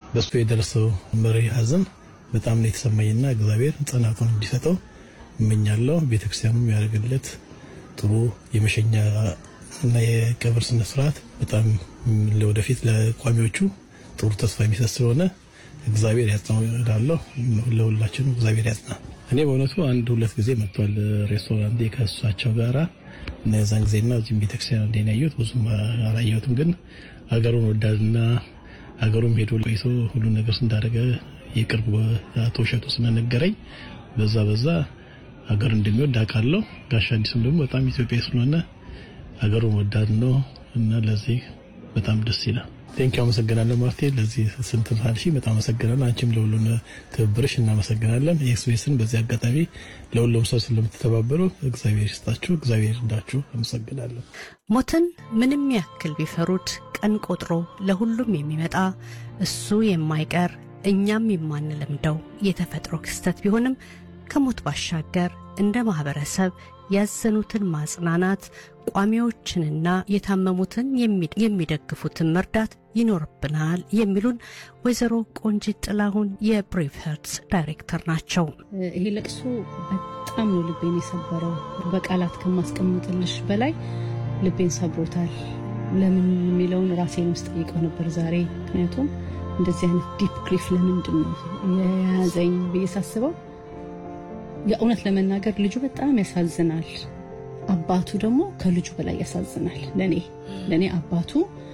በሱ የደረሰው መሪ ሀዘን በጣም ነው የተሰማኝና እግዚአብሔር ጽናቱን እንዲሰጠው እመኛለሁ። ቤተክርስቲያኑም ያደርግለት ጥሩ የመሸኛ እና የቀብር ስነ ስርዓት በጣም ለወደፊት ለቋሚዎቹ ጥሩ ተስፋ የሚሰጥ ስለሆነ እግዚአብሔር ያጽናው እላለሁ። ለሁላችንም እግዚአብሔር ያጽና። እኔ በእውነቱ አንድ ሁለት ጊዜ መጥቷል ሬስቶራንት ከእሳቸው ጋራ እና የዛን ጊዜና እዚህም ቤተክርስቲያን እንዴ ያየሁት ብዙም አላየሁትም። ግን ሀገሩን ወዳድና ሀገሩም ሄዶ ቆይቶ ሁሉ ነገር እንዳደረገ የቅርብ አቶ እሸቱ ስለነገረኝ በዛ በዛ ሀገር እንደሚወድ አውቃለሁ። ጋሽ አዲስም ደግሞ በጣም ኢትዮጵያ ስለሆነ ሀገሩን ወዳድ ነው እና ለዚህ በጣም ደስ ይላል። ቴንኪ አመሰግናለሁ ማርቴ፣ ለዚህ ስንት ሳልሺ በጣም አመሰግናለሁ። አንቺም ለሁሉም ትብብርሽ እናመሰግናለን። ኤክስፕሬስን በዚህ አጋጣሚ ለሁሉም ሰው ስለምትተባበሩ እግዚአብሔር ይስጣችሁ፣ እግዚአብሔር ይርዳችሁ። አመሰግናለሁ። ሞትን ምንም ያክል ቢፈሩት ቀን ቆጥሮ ለሁሉም የሚመጣ እሱ የማይቀር እኛም የማንለምደው የተፈጥሮ ክስተት ቢሆንም ከሞት ባሻገር እንደ ማህበረሰብ ያዘኑትን ማጽናናት፣ ቋሚዎችንና የታመሙትን የሚደግፉትን መርዳት ይኖርብናል የሚሉን ወይዘሮ ቆንጂት ጥላሁን የብሬቭ ሄርትስ ዳይሬክተር ናቸው። ይሄ ለቅሶ በጣም ነው ልቤን የሰበረው። በቃላት ከማስቀምጥልሽ በላይ ልቤን ሰብሮታል። ለምን የሚለውን ራሴን ውስጥ ጠይቀው ነበር ዛሬ። ምክንያቱም እንደዚህ አይነት ዲፕ ግሪፍ ለምንድን ነው የያዘኝ ብዬ ሳስበው የእውነት ለመናገር ልጁ በጣም ያሳዝናል። አባቱ ደግሞ ከልጁ በላይ ያሳዝናል። ለኔ ለኔ አባቱ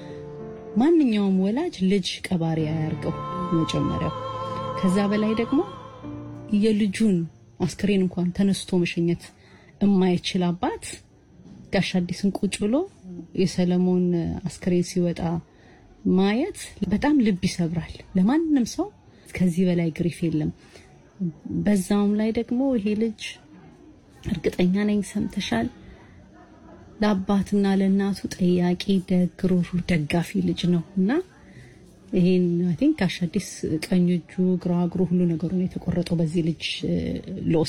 ማንኛውም ወላጅ ልጅ ቀባሪ አያርገው መጀመሪያው። ከዛ በላይ ደግሞ የልጁን አስክሬን እንኳን ተነስቶ መሸኘት የማይችል አባት ጋሽ አዲስን ቁጭ ብሎ የሰለሞን አስክሬን ሲወጣ ማየት በጣም ልብ ይሰብራል። ለማንም ሰው ከዚህ በላይ ግሪፍ የለም። በዛውም ላይ ደግሞ ይሄ ልጅ እርግጠኛ ነኝ ሰምተሻል፣ ለአባትና ለእናቱ ጠያቂ፣ ደግ፣ ሩህሩህ፣ ደጋፊ ልጅ ነው እና ይሄን አይ ቲንክ ጋሽ አዲስ ቀኝ እጁ፣ ግራ እግሩ፣ ሁሉ ነገሩን የተቆረጠው በዚህ ልጅ ሎስ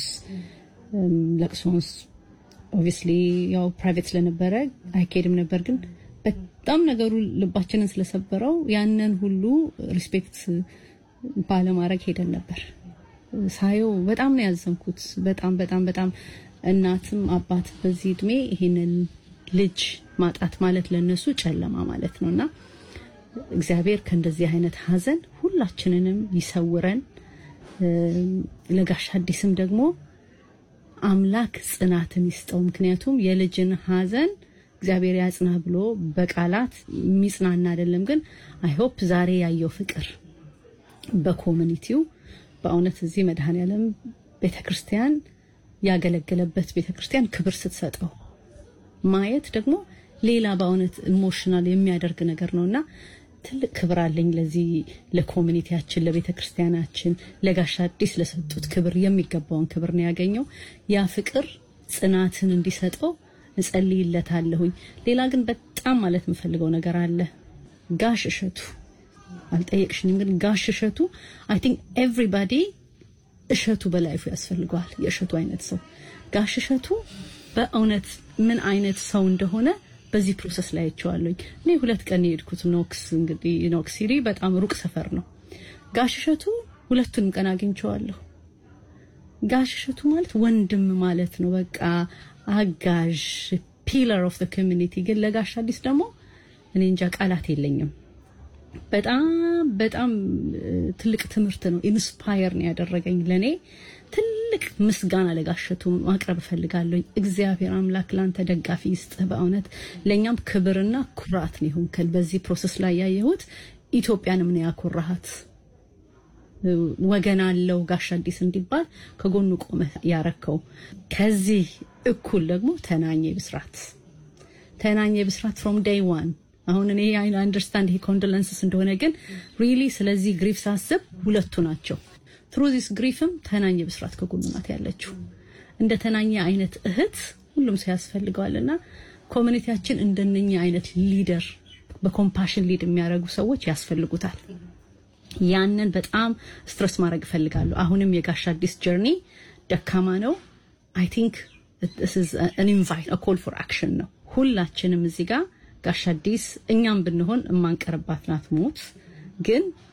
ለቅሶንስ ኦብቪስሊ ያው ፕራይቬት ስለነበረ አይካሄድም ነበር ግን በጣም ነገሩ ልባችንን ስለሰበረው ያንን ሁሉ ሪስፔክት ባለማድረግ ሄደን ነበር። ሳየው በጣም ነው ያዘንኩት። በጣም በጣም በጣም እናትም አባት በዚህ እድሜ ይሄንን ልጅ ማጣት ማለት ለነሱ ጨለማ ማለት ነውና እግዚአብሔር ከእንደዚህ አይነት ሀዘን ሁላችንንም ይሰውረን። ለጋሽ አዲስም ደግሞ አምላክ ጽናትን ይስጠው። ምክንያቱም የልጅን ሀዘን እግዚአብሔር ያጽና ብሎ በቃላት የሚጽናና አይደለም። ግን አይሆፕ ዛሬ ያየው ፍቅር በኮሚኒቲው በእውነት እዚህ መድኃኔዓለም ቤተክርስቲያን ያገለገለበት ቤተክርስቲያን ክብር ስትሰጠው ማየት ደግሞ ሌላ በእውነት ኢሞሽናል የሚያደርግ ነገር ነውና ትልቅ ክብር አለኝ ለዚህ ለኮሚኒቲያችን፣ ለቤተክርስቲያናችን፣ ለጋሽ አዲስ ለሰጡት ክብር የሚገባውን ክብር ነው ያገኘው። ያ ፍቅር ጽናትን እንዲሰጠው እጸልይለታለሁኝ። ሌላ ግን በጣም ማለት የምፈልገው ነገር አለ። ጋሽ እሸቱ አልጠየቅሽኝም፣ ግን ጋሽ እሸቱ አይ ቲንክ ኤቭሪባዲ እሸቱ በላይፉ ያስፈልገዋል። የእሸቱ አይነት ሰው ጋሽ እሸቱ በእውነት ምን አይነት ሰው እንደሆነ በዚህ ፕሮሰስ ላይ አይቼዋለሁኝ። እኔ ሁለት ቀን የሄድኩት ኖክስ እንግዲህ ኖክስ ሲሪ በጣም ሩቅ ሰፈር ነው። ጋሽ እሸቱ ሁለቱንም ቀን አግኝቼዋለሁ። ጋሽ እሸቱ ማለት ወንድም ማለት ነው። በቃ አጋዥ ፒለር ኦፍ ዘ ኮሚኒቲ። ግን ለጋሽ አዲስ ደግሞ እኔ እንጃ ቃላት የለኝም። በጣም በጣም ትልቅ ትምህርት ነው። ኢንስፓየር ነው ያደረገኝ። ለኔ ትልቅ ምስጋና ለጋሸቱ ማቅረብ እፈልጋለሁ። እግዚአብሔር አምላክ ላንተ ደጋፊ ይስጥህ። በእውነት ለእኛም ክብርና ኩራት ነው ይሁንከል። በዚህ ፕሮሰስ ላይ ያየሁት ኢትዮጵያንም ነው ያኮራሃት። ወገን አለው ጋሽ አዲስ እንዲባል ከጎኑ ቆመ ያረከው። ከዚህ እኩል ደግሞ ተናኘ ብስራት ተናኘ ብስራት ፍሮም ዴይ ዋን አሁን እኔ አይ አንደርስታንድ ይሄ ኮንዶለንስስ እንደሆነ ግን ሪሊ ስለዚህ ግሪፍ ሳስብ ሁለቱ ናቸው። ትሩ ዚስ ግሪፍም ተናኘ ብስራት ከጎኑ ናት ያለችው። እንደ ተናኘ አይነት እህት ሁሉም ሰው ያስፈልገዋልና ኮሚኒቲያችን እንደነኛ አይነት ሊደር በኮምፓሽን ሊድ የሚያደርጉ ሰዎች ያስፈልጉታል። ያንን በጣም ስትረስ ማድረግ እፈልጋለሁ። አሁንም የጋሽ አዲስ ጀርኒ ደካማ ነው። አይ ቲንክ አን ኢንቫይት ኮል ፎር አክሽን ነው። ሁላችንም እዚህ ጋር ጋሽ አዲስ እኛም ብንሆን የማንቀርባት ናት ሞት ግን